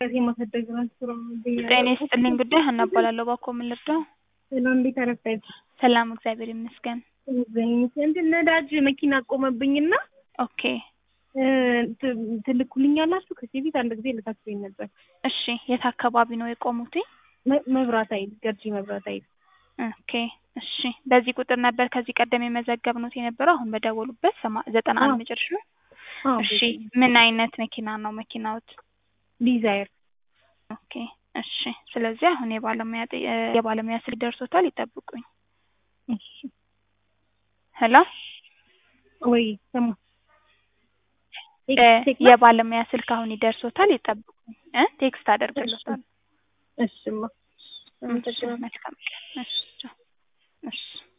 ከዚህ ማሳደግ ራሱ ጤና ይስጥልኝ ጉዳይ ሀና እባላለሁ። እባክዎ ምን ልርዳው? ሰላም እንዴት አረፈድሽ? ሰላም እግዚአብሔር ይመስገን። እንትን ነዳጅ መኪና ቆመብኝና ኦኬ ትልኩልኛላችሁ? ከዚህ በፊት አንድ ጊዜ ልታክብኝ ነበር። እሺ የት አካባቢ ነው የቆሙት? መ- መብራት ኃይል ገርጂ መብራት ኃይል ኦኬ እሺ በዚህ ቁጥር ነበር ከዚህ ቀደም የመዘገብኑት የነበረው አሁን በደወሉበት ሰማ- ዘጠና አንድ አዎ። መጨረሻ አዎ፣ እሺ ምን አይነት መኪና ነው መኪናዎት? ዲዛይር ኦኬ እሺ ስለዚህ አሁን የባለሙያ ጥ- የባለሙያ ስልክ ደርሶታል ይጠብቁኝ እሺ ሄሎ ወይ ሰማ እ የባለሙያ ስልክ አሁን ይደርሶታል ይጠብቁኝ እ ቴክስት አደርግልዎታለሁ እሽማ እሺ መልካም ቀን እሺ ቻው። እሺ